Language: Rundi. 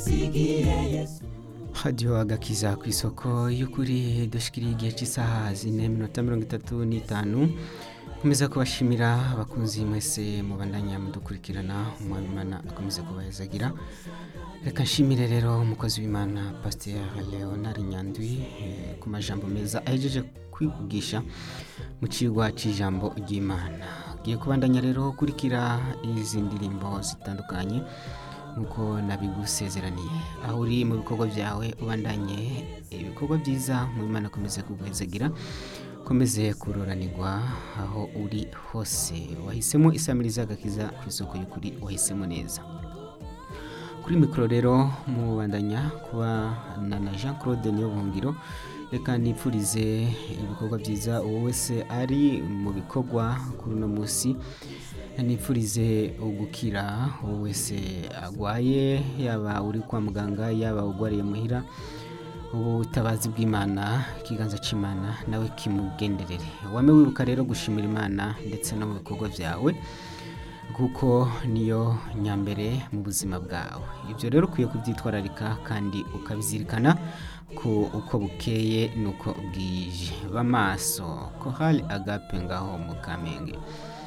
radiyo agakiza ku isoko y'ukuri dushikiriye igihe cy'isaha zine minota mirongo itatu n'itanu nkomeza kubashimira abakunzi mwese mubandanya mudukurikirana umwamimana akomeze kubahezagira reka nshimire rero umukozi w'imana pasiteri leonard nyandwi eh, ku majambo meza ahejeje kwivugisha mu kigwa cy'ijambo ry'imana ugiye kubandanya rero ukurikira izi ndirimbo zitandukanye nk'uko nabigusezeraniye aho uri mu bikorwa byawe ubandanye ibikorwa byiza mu imana akomeze kuguhezagira ukomeze kuroranirwa aho uri hose wahisemo isamiriza agakiza ku isoko y'ukuri wahisemo neza kuri mikoro rero mubandanya kuba na na jean claude niyobuhungiro reka nipfurize ibikorwa byiza uwo wese ari mu bikorwa kuri uno munsi nipfurize ugukira uwo wese agwaye yaba uri kwa muganga yaba ugwariye muhira ubutabazi bw'imana ikiganza cy'imana nawe kimugenderere wame wibuka rero gushimira imana ndetse no mu bikorwa byawe kuko niyo nyambere mu buzima bwawe ibyo rero ukwiye kubyitwararika kandi ukabizirikana ko uko bukeye nuko bwije b'amaso ko hari agape ngaho mu kamenge